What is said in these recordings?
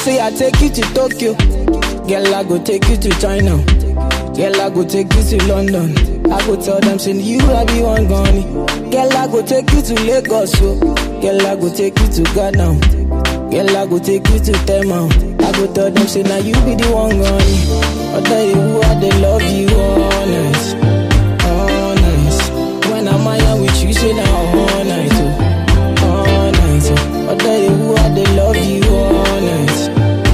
say I take you to Tokyo. Girl, I go take you to China. Girl, I go take you to London. I go tell them, say you I be one gone. Girl, I go take you to Lagos. So. Girl, I go take you to Ghana. Girl, I go take you to Tema. I go tell them, say now you be the one gone. I tell you who I they love you honest, honest. When I'm out with you, say now all night, oh, all night. Oh. I tell you who I they love you honest,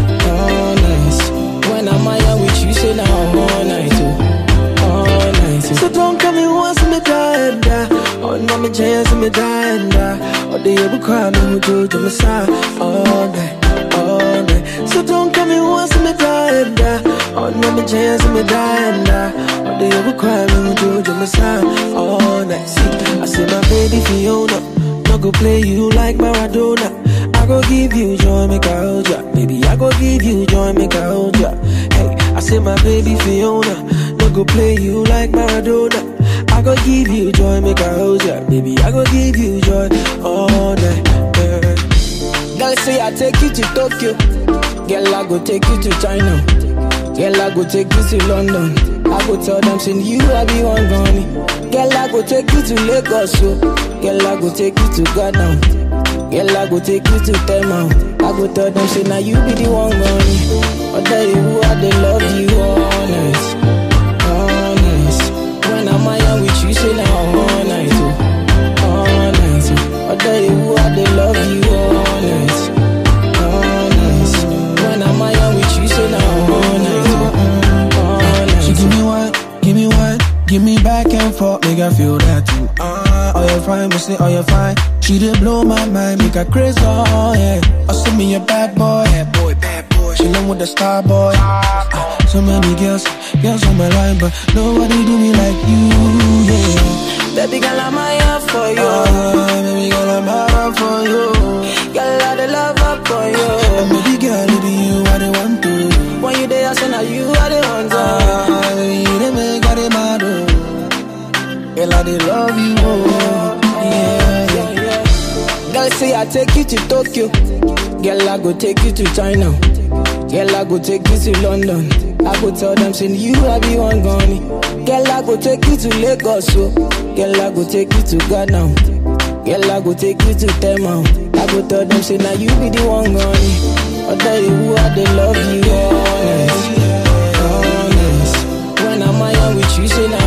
honest. When I'm out with you, say now all night, oh, all night. Oh. So don't come in once me die and die. Oh, no, me chance me die and die. Oh, the ever cry me who do to my side all night, all night. So don't come in once me die and die. Oh, no, me chance me die and die. Oh, the ever cry me who do to my side all night. See, I say my baby Fiona, no go play you like Maradona. I go give you joy, make I hold ya. Baby, I go give you joy, make I hold ya. Hey, I say my baby Fiona, no go play you like Maradona. I go give you joy, make I hold ya. Baby, I go give you joy all night. Yeah. Girl, say I take you to Tokyo. Girl, I go take you to China. Girl, I go take you to London. I go tell them, say you I be one gone. Girl, I go take you to Lagos. So. Girl, I go take you to Ghana. Girl, I go take you to Tema. I go tell them, say now you be the one gone. I tell you who I they love you honest, honest. When I'm out with you, say now all night, oh, all night. Oh. I tell you who I they love you honest, honest. When I'm out with you, say now all night, oh, all night. She give me one, give me one, give me back and forth, make I feel that too. Ah, uh, oh you fine, me say oh you fine. She did blow my mind, make her crazy, oh yeah. I see me a bad boy, bad boy, bad boy. She love with the star boy. Uh, so many girls, girls on my line, but nobody do me like you, yeah. Baby girl, I'm here for you. Ah, baby girl, I'm out for you. Girl, I the love up for you. And baby girl, it be you I the want to. When you there, I say now you are the one. Ah, baby, you the make I the mad, oh. Girl, I the love you, oh. Yeah, yeah. Girl, say I take you to Tokyo. Girl, I go take you to China. Girl, I go take you to London. I go tell them, say you I be one gone. Girl, I go take you to Lagos. So. Girl, I go take you to Ghana. Girl, I go take you to Tema. I go tell them, say now you be the one gone. I tell you who I they love you honest, honest. When I'm out with you, say now